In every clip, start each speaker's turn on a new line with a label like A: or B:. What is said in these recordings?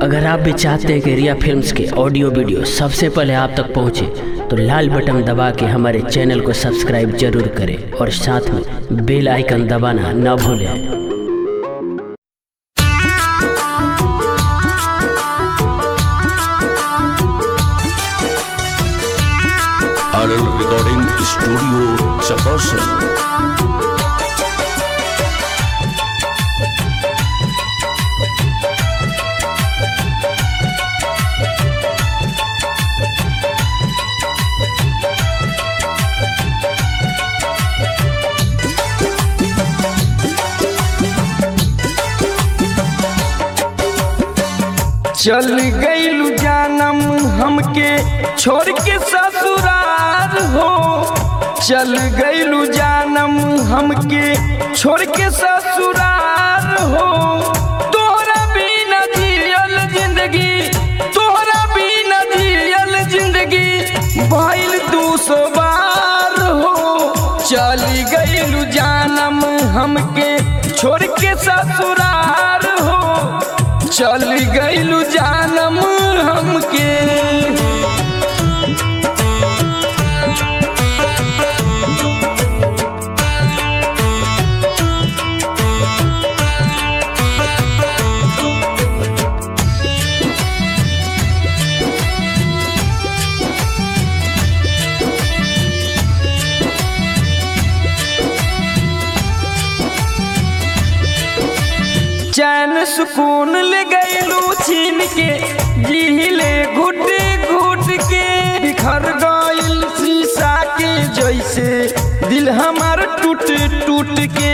A: अगर आप भी चाहते हैं कि रिया फिल्म्स के ऑडियो वीडियो सबसे पहले आप तक पहुंचे तो लाल बटन दबा के हमारे चैनल को सब्सक्राइब जरूर करें और साथ में बेल आइकन दबाना न भूलें
B: RL Recording Studio Chakasan.
C: चल गईलू जानम हमके छोड़ के ससुरार हो चल गईलू जानम हमके छोड़ के ससुरार हो तोहरा बिना जियल जिंदगी तोहरा बिना जियल जिंदगी भइल दू सौ बार हो चल गईलू जानम हमके छोड़ के ससुरार हो चल गईलू जानम हमके चैन सुकून ले गईलू छीन के जिहिले घुट घुट के बिखर गईल शीशा के जैसे दिल हमार टूट टूट के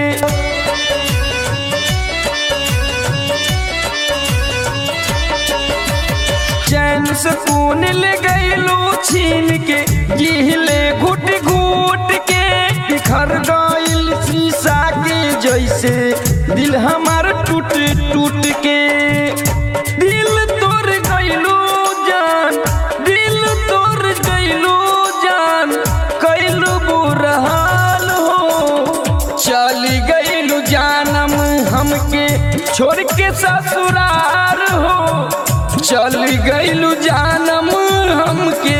C: चैन सुकून ले गईलू छीन के जिहिले घुट घुट के बिखर गईल शीशा के जैसे दिल हमार टूट टूट के दिल तोड़ गईलू जान दिल तोड़ गईलू जान कैलू बुरा हाल हो चल गईलू जानम हमके छोड़ के ससुरार हो चल गईलू जानम हमके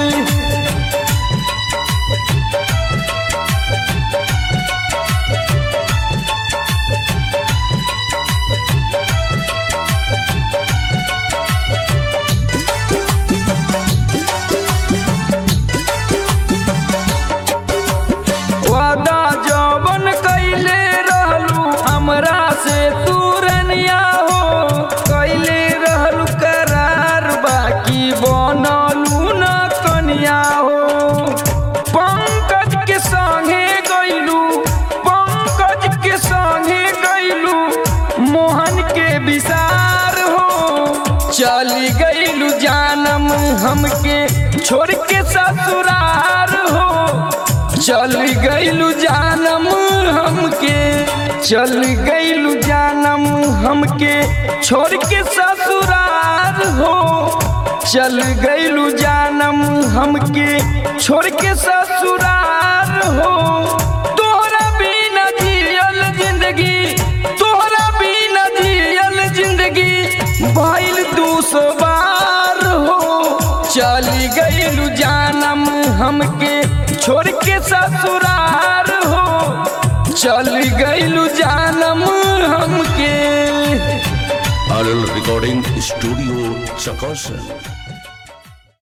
C: वादा जवन कैले रहलू हमरा से तू रनिया हो कैले रहलू करार बाकी बनलू न कनिया हो पंकज के संगे गईलू पंकज के संगे गईलू मोहन के विसार हो चली गईलू जानम हमके छोड़ के ससुरार हो चल गईलू जानम हमके चल गईलू जानम हमके छोड़ के ससुरार हो चल गईलू जानम हमके छोड़ के ससुरार हो तोहरा बिना जियल जिंदगी तोहरा बिना जियल जिंदगी भइल दू सौ बार हो चल गईलू जानम हमके छोड़ के ससुरार हो चल गईलू जानम हमके
B: RL Recording Studio Chakasan.